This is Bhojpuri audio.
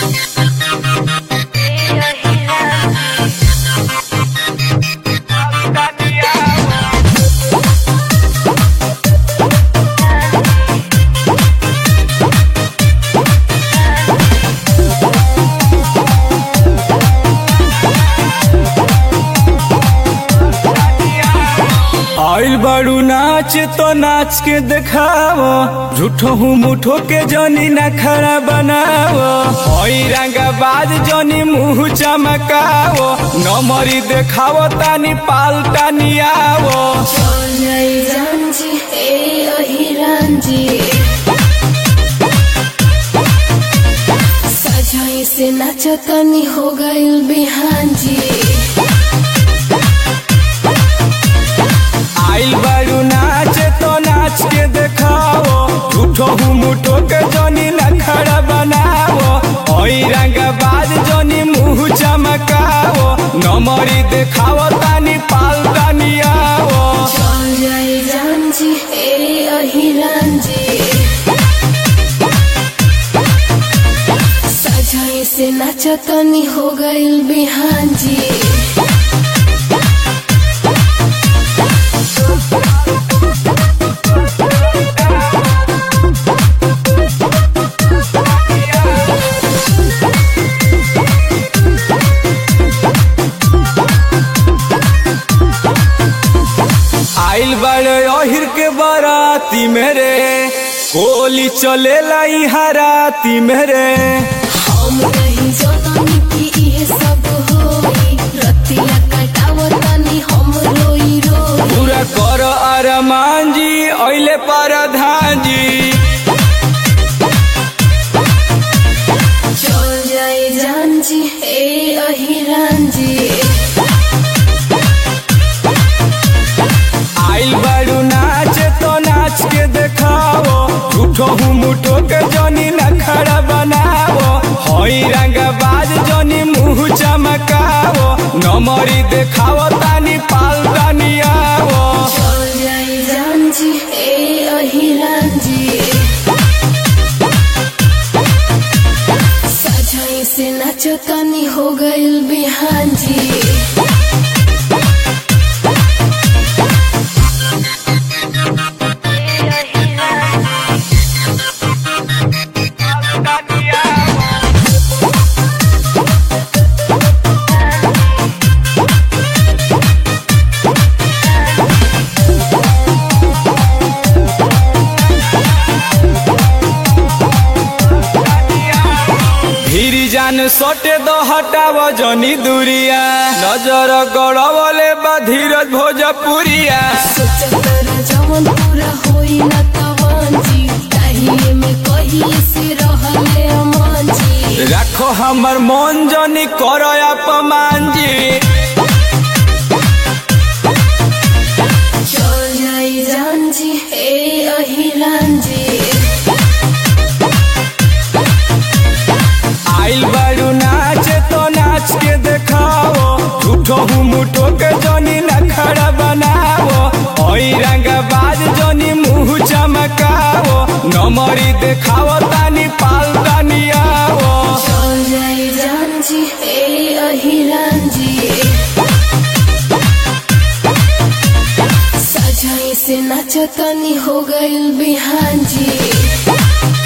आइल बाड़ू नाच तो नाच के देखाओ झूठो हूँ मुठो के जनी ना खड़ा बनाओ ओई रंगा बाज जनी मुंह चमकाओ नमरी देखाओ तानी पाल तानी आओ जय जानजी ए अहिरानजी सजाई से नाचतनी हो गइल बिहानजी आइल बाड़ू नाच तो नाच के देखाओ झूठो हूँ मुठो के जनी ना खड़ा बनाओ ओई रंगा बाज जनी मुंह चमकाओ नमरी देखाओ तानी पाल तानी आओ जय जानजी ए अहिरानजी सजाई से नाचतनी हो गइल बिहानजी आइल बड़े अहिर के बाराती मेरे गोली चले लाई हराती मेरे हम नहीं जननी कि इहे सब होई रतिया कटावतनी हम रोई रोई पूरा कर अरमान जी अइले परधान जी चल जाए जान जी ए अहिरान जी आइल बड़ू नाच तो नाच के देखाओ झूठो हूँ मुठो के जनी न खड़ा बनाओ हई रंगा बाज जनी मुंह चमकाओ नमरी देखाओ तानी पाल तानी आओ चल जाए जान जी ए अहिरान जी सजाई से नाचतनी हो गइल बिहान जी धीरी जान सोटे दो हटाव जनी दूरिया नजर गड़वले बा धीरज भोजपुरिया सोचतर जवन पूरा होई न तवन जी ताहिए में कहिए से रहले अमन जी राखो हमर मन जनी कर अपमान जी चल जाई जान जी ए अहिरान जी आइल बारू नाच तो नाच के देखाओ झूठो हूँ मुठो के जनी न खड़ा बनाओ ओई रंगा बाज जनी मुंह चमकाओ नमरी देखाओ तानी पाल तानी आओ चल जाई जान जी ए अहिरान जी सजाई से नाचतनी हो गइल बिहान जी